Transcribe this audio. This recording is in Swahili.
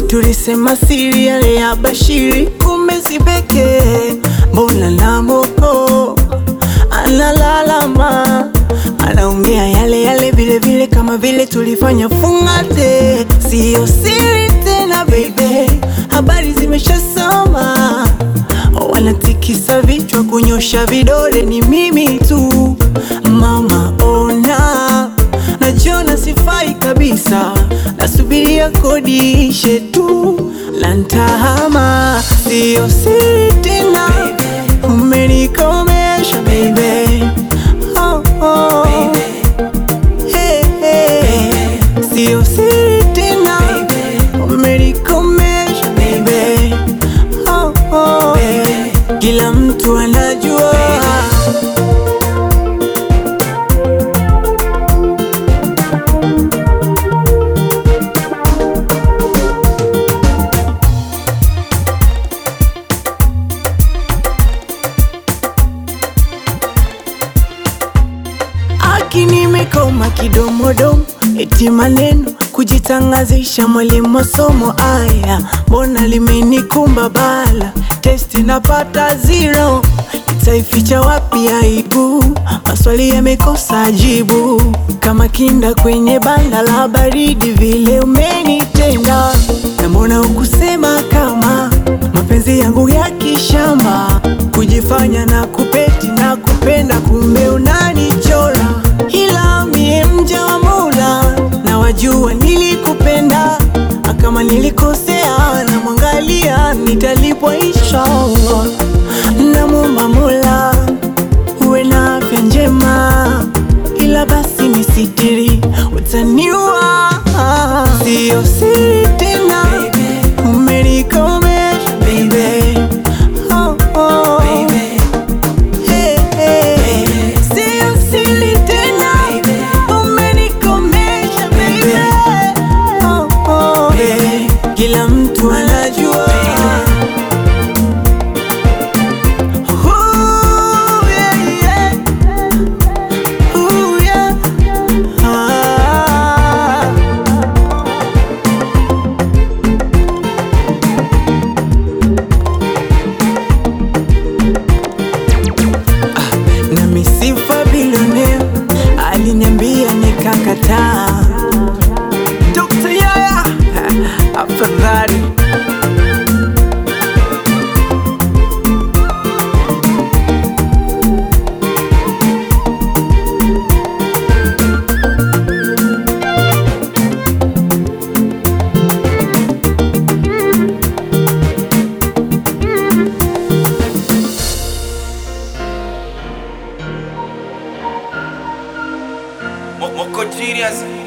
tulisema siri yale ya Bashiri, kumbe si pekee. Mbona na moko analalama, anaongea yale yale vile vile, kama vile tulifanya fungate. Siyo siri tena baby, habari zimeshasoma, wanatikisa vichwa, kunyosha vidole, ni mimi tu mama, ona najiona sifai kabisa, nasubiria kodi ishe tu lantahama, siyo siri tena, umenikomesha baby. Oh, oh. Hey, hey. Siyo siri tena, umenikomesha baby. Oh, oh. Kila mtu anajua Aki nimekoma kidomodomo, eti maneno kujitangazisha, mwalimu masomo aya, mbona limenikumba bala, testi napata zero, nitaificha wapi aibu? Maswali yamekosa jibu, kama kinda kwenye banda la baridi, vile umenitenda, na mbona ukusema kama mapenzi yangu ya kishamba, kujifanya na kupeti na kupenda, kumbe unanichora, ila mie mja wa Mola na wajua nilikupenda, kama nilikosea na mwangalia, nitalipwa inshallah. Namwomba Mola uwe na afya njema, ila basi nisitiri, utaniua. Siyo siri tena, umenikomesha baby. Oh, oh. Hey, hey. Siyo siri tena, umenikomesha baby. Oh, oh. Kila mtu anajua Ooh, yeah, yeah. Ooh, yeah. Ah. na misifa bilionea aliniambia nikakataa. Dr. Yaya afadhali Mo- Moko Genius